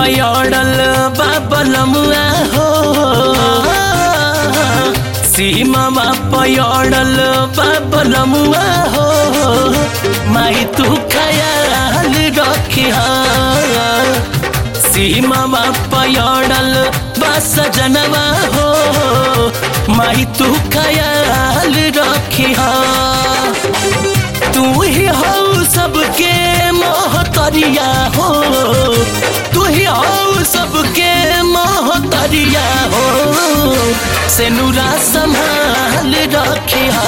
पयड़ल बाबलमुआ हो सीमा पयड़ल बाबलमुआ हो माई तू खयाल रखिया सीमा पयड़ल बस जनवा हो माई तू खयाल रखिया तू ही हो सबके मोहतरिया हो तू ही हो सबके मोहतरिया हो से नूरा संभाल रखिया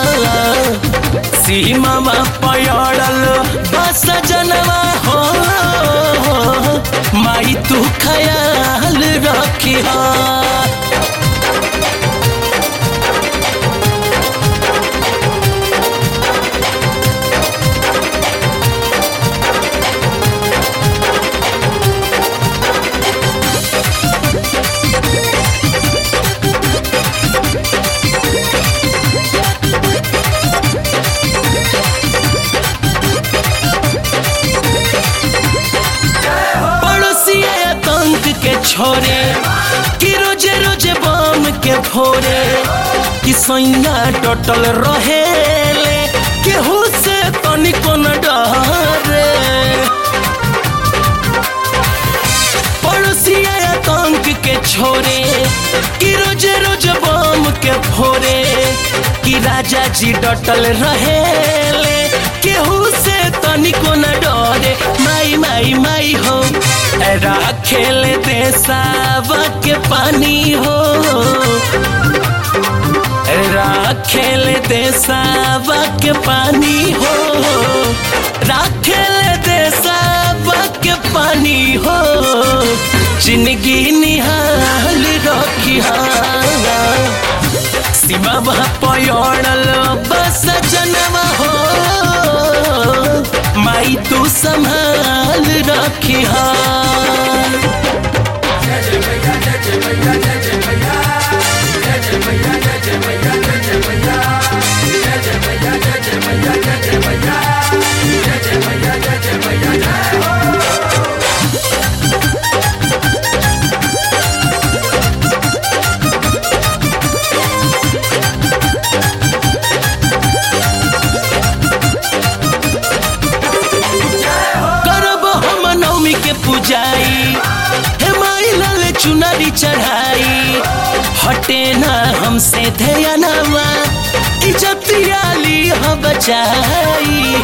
सीमा पयड़ल बस जनवा हो माई तू खयाल रखिया पड़ोसिया आतंक के छोरे कि रोजे रोजे बम के भोरे कि सैया टोटल रहेले केहू से तनिको न डरे पड़ोसिया आतंक के छोरे कि रोजे रोजे बम के भोरे कि राजा जी डटल रहेले केहू से तनिको न डरे माई माई माई हो राखेल देसावा के पानी हो राखेल देसावा के पानी हो राखेल देसावा के पानी हो जिंदगी निहाल रखिया सीमा पयड़ल बस जनवा हो माई तू संभाल रखिया करब हम नवमी के पूजाई हे माई लाल चुनरी चढ़ाई हटे ना हमसे ध्यानवा इज्जतिया ली ह बचाई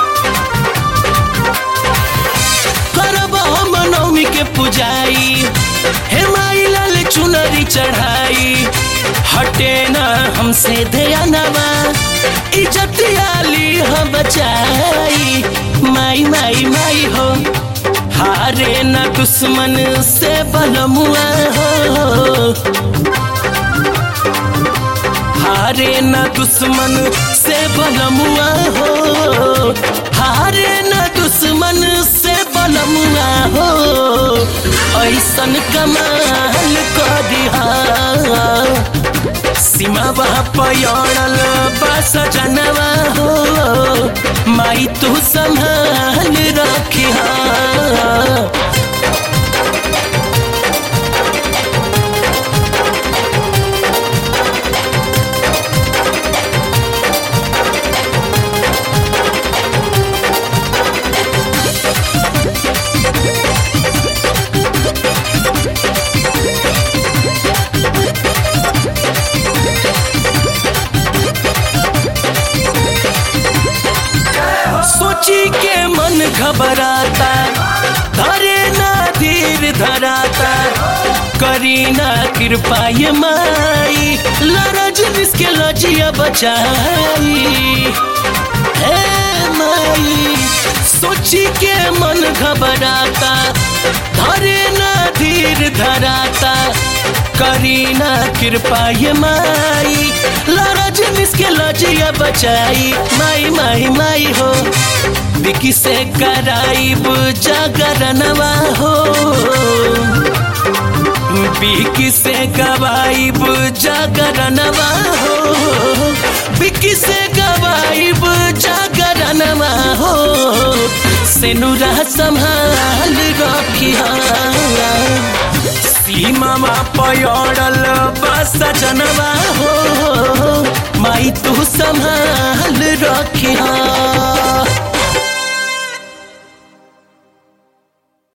करब हम नवमी के पूजाई हे माई लाल चुनरी चढ़ाई हटे ना हमसे ध्यानवा इज्जतिया ली ह बचाई माई माई माई हो हारे न दुश्मन से बलमुआ हो हारे न दुश्मन से बलमुआ हो हारे न दुश्मन से बलमुआ हो ऐसन कमाल कर दिहा सीमा पयड़ल बस जनवा हो माई तू संभाल रखिया सोची के मन घबराता धरे ना धीर धराता करी ना कृपा ये माई लरज इसके लजिया बचाई हे माई सोची के मन घबराता धरे ना धीर धराता करी ना कृपा ये माई लरज इसके लजिया बचाई माई माई माई हो बिकी से कराइब जागरनवा हो बिकी से गवाइब जागरनवा हो बिकी से गवाइब जागरनवा हो से नुरा संभाल रखिया सीमा पयड़ल बस जनवा हो माई तू संभाल रखिया